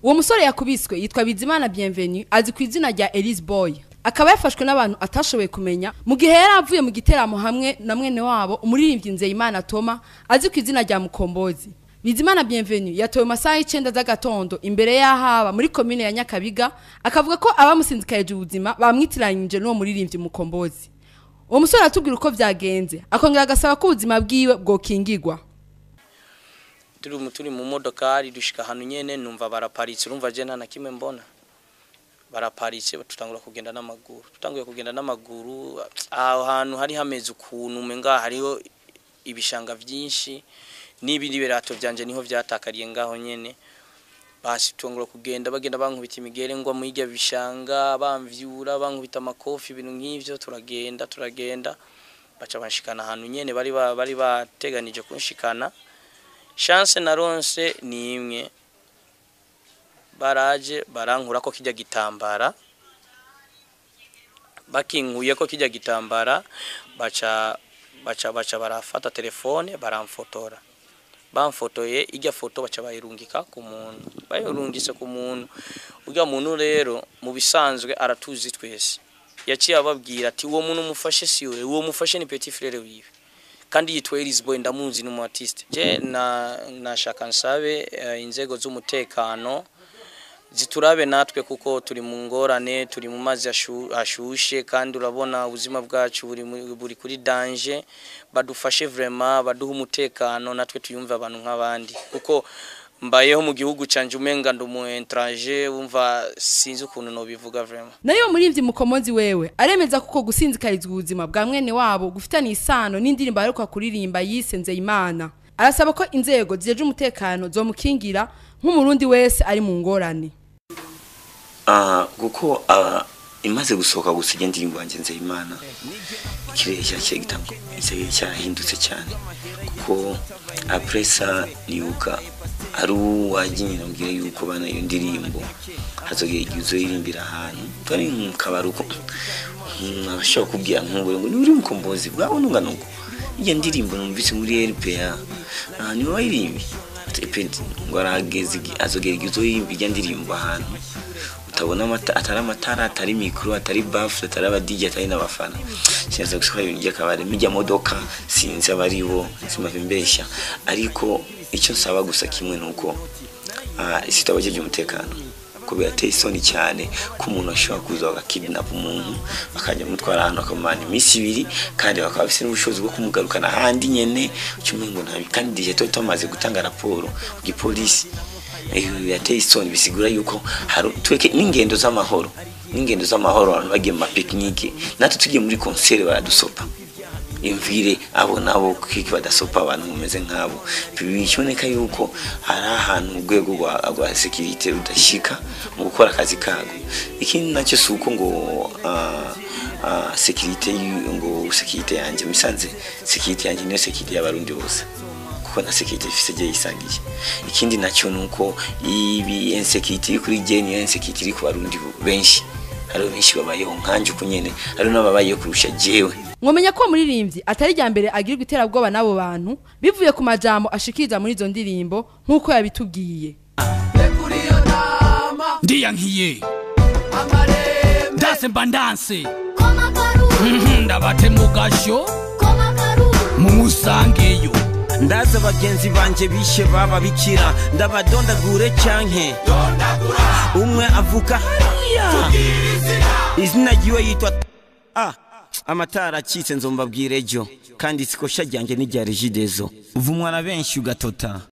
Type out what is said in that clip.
uwo musore yakubiswe yitwa bizimana bienvenu azi ku izina rya elise boy akaba yafashwe n'abantu atashoboye kumenya mu gihe yari avuye mu giteramo hamwe na mwene wabo umuririmbyi nzeyimana toma azi ku izina rya mukombozi bizimana bienvenu yatowe mu masaha y'icenda z'agatondo imbere y'ahaba muri komine ya nyakabiga akavuga ko abamusinzikarije ubuzima bamwitiranyije n'uwo muririmbyi mukombozi uwo musore aratubwira uko vyagenze akongera agasaba ko ubuzima bwiwe bwokingirwa turi mu turi mu modokari dushika ahantu nyene numva baraparitse urumva je nta na kimwe mbona baraparitse tutangura kugenda n'amaguru tutanguye kugenda n'amaguru aho hantu hari hameze ukuntu umenga hariho ibishanga vyinshi n'ibindi birato vyanje niho vyatakariye ngaho nyene basi tungura kugenda bagenda bankubita imigere ngwa mu hirya bishanga bamvyura bankubita amakofi ibintu nk'ivyo turagenda turagenda baca banshikana ahantu nyene bari ba- bari bateganije kunshikana chance naronse ni imwe baraje barankura ko kijya gitambara bakinkuye ko kijya gitambara baca baca baca barafata telefone baramfotora bamfotoye ijya foto baca bayirungika ku muntu bayirungise ku muntu urya muntu rero mu bisanzwe aratuzi twese yaciye ababwira ati uwo muntu mufashe si we uwo mufashe ni petit frere wiwe kandi yitwa Elisboy ndamuzi ni artiste je na nashaka nsabe eh, inzego z'umutekano ziturabe natwe kuko turi mu ngorane turi mu mazi ashu- ashushe kandi urabona ubuzima bwacu buri mu- buri kuri danger badufashe vraiment baduha umutekano natwe tuyumve abantu nk'abandi kuko mbayeho mu gihugu canje umenga ndi umu étranger wumva sinzi ukuntu nobivuga vraiment nayo muririmbyi mukomozi wewe aremeza kuko gusinzikarizwa ubuzima bwa mwene wabo gufitanye isano n'indirimbo aheruka kuririmba yise nzeyimana arasaba ko inzego zijeje umutekano zomukingira nk'umurundi wese ari mu ngorane Ah, kuko ah, imaze gusohoka gusa ijya ndirimbo yanjye nzeyimana ikirere cyakiye gitango ikirere cyarahindutse cyane kuko apresa nibuka ari uwagiye nabwira yuko bana iyo ndirimbo hazogera igihe uzoyirimbira ahantu twari mu kabari uko mm, abashobora kubwira nk'ubure ngo niwe uri mukombozi bwawe nungana uko iyo ndirimbo numvise muri RPA ah, niwe wayirimbye Epedi ngo arageze igihe azogera igihe uzoyirimbira ijya ndirimbo ahantu utabona amata atari amatara atari mikoro atari bafure atari abadigi atari n'abafana kinaza gusohora ibintu by'akabari mijya modoka sinzi abari bo simava imbeshya ariko icyo nsaba gusa kimwe ni uko ah, isi itabajeje umutekano ko birateye isoni cyane ko umuntu ashobora kuza bagakidnap umuntu bakajya mutwara ahantu akamumana iminsi ibiri kandi bakaba bafite n'ubushobozi bwo kumugarukana ahandi nyene cyumwe ngo ntabi kandi igihe tuba tumaze gutanga raporo ku gipolisi Eh, birateye isoni bisigura yuko hari tweke n'ingendo z'amahoro n'ingendo z'amahoro abantu bagiye mu mapiknike natwe tugiye muri konsere baradusopa imvire abo nabo kiki badasopa abantu mumeze nk'abo biboneka yuko hari ahantu urwego rwa rwa sekirite rudashyika mu gukora akazi kago ikindi nacyo si uko ngo ah, ah, sekirite y'u- ngo sekirite yanjye musanze sekirite yanjye niyo sekirite y'abarundi bose kuko na sekirite ifise igihe yisangiye ikindi nacyo ni uko ibi insekirite iri kuri jye niyo insekirite iri ku barundi benshi hariho benshi babayeho nkanje uko nyene hariho n'ababayeho kurusha jewe mwomenya ko uwo muririmbyi atari irya mbere agirirwa iterabwoba n'abo bantu bivuye ku majambo ashikiriza muri izo ndirimbo nk'uko yabitubwiye ndiyankiye ndase mba ndanse Mhm, ndabate mu gashyo mumusangeyo ndaza bagenzi banje bishe baba bikira ndabadondagure cyanke umwe avuka hariya izina ryiwe yitwa ah amatara acitse nzombabwire ejo kandi sikosha ryanjye n'irya regidezo uvumwa na benshi ugatota